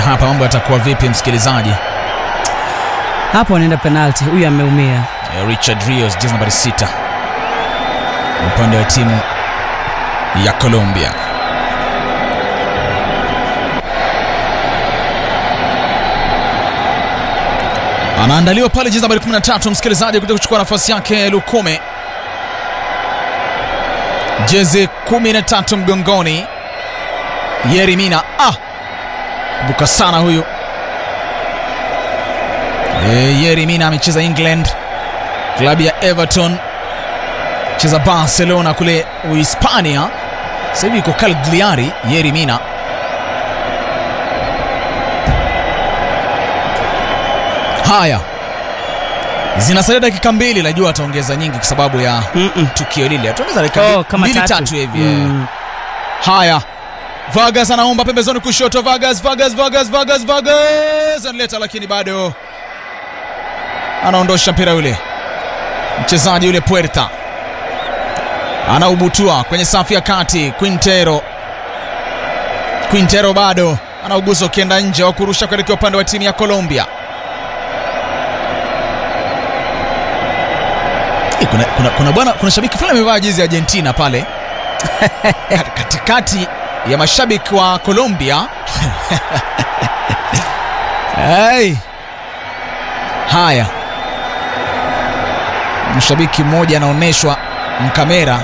hapa mambo yatakuwa vipi msikilizaji? hapo anaenda penalty huyu ameumia Eh, Richard Rios jezi nambari sita upande wa timu ya Colombia. Anaandaliwa pale jezi nambari 13 msikilizaji, kuja kuchukua nafasi yake Lukome, jezi 13 mgongoni. Yeri Mina ah, buka sana huyu e, Yeri Mina amecheza England klabu ya Everton, cheza Barcelona kule Uhispania, sasa hivi yuko Cagliari. Yeri Mina haya, zinasalia dakika mbili, najua ataongeza nyingi kwa sababu ya Mm-mm. tukio lile, ataongeza dakika Oh, mbili- kama mbili tatu. tatu hivi eh. Mm. Haya, Vargas anaomba pembezoni kushoto. Vargas, Vargas, Vargas, Vargas, Vargas analeta, lakini bado anaondosha mpira ule. Mchezaji yule Puerta anaubutua kwenye safu ya kati. Quintero, Quintero bado anaugusa ukienda nje wa kurusha kuelekea upande wa timu ya Colombia. Eh, Kuna, kuna, kuna, bwana, kuna shabiki fulani amevaa jezi ya Argentina pale Kat- katikati ya mashabiki wa Colombia. hey. Haya, mshabiki mmoja anaonyeshwa mkamera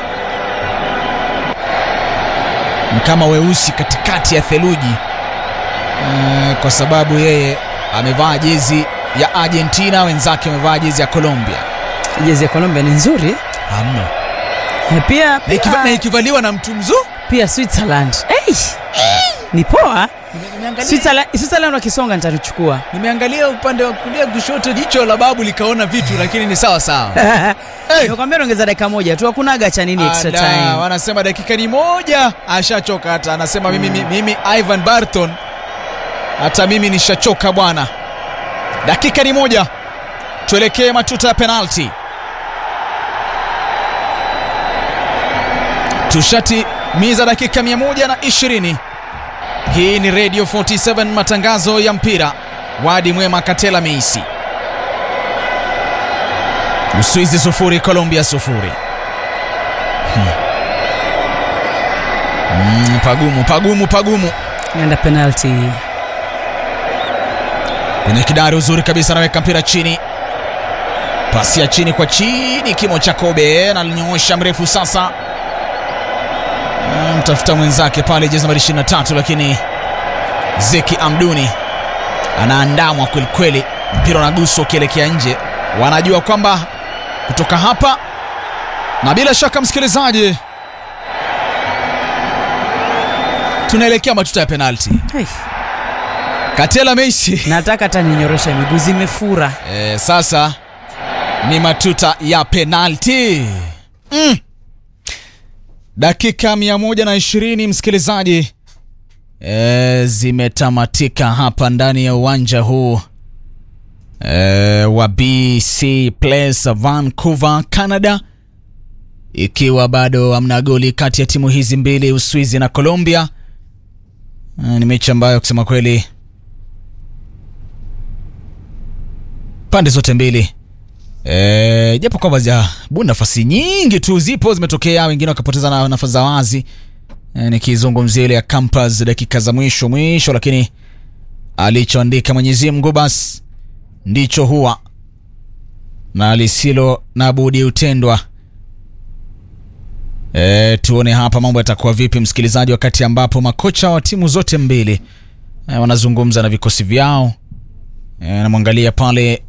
mkama weusi katikati ya theluji Eh, kwa sababu yeye amevaa jezi ya Argentina, wenzake wamevaa jezi ya Colombia. jezi ya Colombia ni nzuri Hamna. na pia Na ikiva- pia, na ikivaliwa na mtu mzuri pia Switzerland hey! ni poa Switzerland, Switzerland wakisonga nitatuchukua Nimeangalia upande wa kulia kushoto, jicho la babu likaona vitu, lakini ni sawa sawa. Hey! nimekwambia naongeza dakika moja tu hakunaga cha nini extra Ala, time wanasema dakika ni moja, ashachoka hata anasema mimi, mimi, mimi Ivan Barton, hata mimi nishachoka bwana. Dakika ni moja, tuelekee matuta ya penalti. Tushatimiza dakika 120. Hii ni Radio 47 matangazo ya mpira. Wadi Mwema Katela Meisi. Uswizi sufuri, Colombia sufuri. Mm, pagumu pagumu pagumu naenda penalty kwenye kidari, uzuri kabisa, anaweka mpira chini, pasi ya chini kwa chini, kimo cha Kobe analinyoosha mrefu sasa, Mm, mtafuta mwenzake pale, jezi nambari 23, lakini Zeki Amduni anaandamwa kwelikweli, mpira unaguswa ukielekea nje. Wanajua kwamba kutoka hapa, na bila shaka msikilizaji, tunaelekea matuta ya penalti. hey. Katela Meisi nataka hata ninyorosha miguu zimefura E, sasa ni matuta ya penalti mm. Dakika 120 msikilizaji, e, zimetamatika hapa ndani ya uwanja huu e, wa BC Place Vancouver, Canada, ikiwa bado hamna goli kati ya timu hizi mbili, Uswizi na Colombia. E, ni mechi ambayo kusema kweli pande zote mbili e, japo kwamba zijabu nafasi nyingi tu zipo zimetokea, wengine wakapoteza na nafasi za wazi e, nikizungumzia ile ya Campas dakika za mwisho mwisho, lakini alichoandika Mwenyezi Mungu basi ndicho huwa na lisilo na budi hutendwa. E, tuone hapa mambo yatakuwa vipi msikilizaji, wakati ambapo makocha wa timu zote mbili e, wanazungumza na vikosi vyao. E, namwangalia pale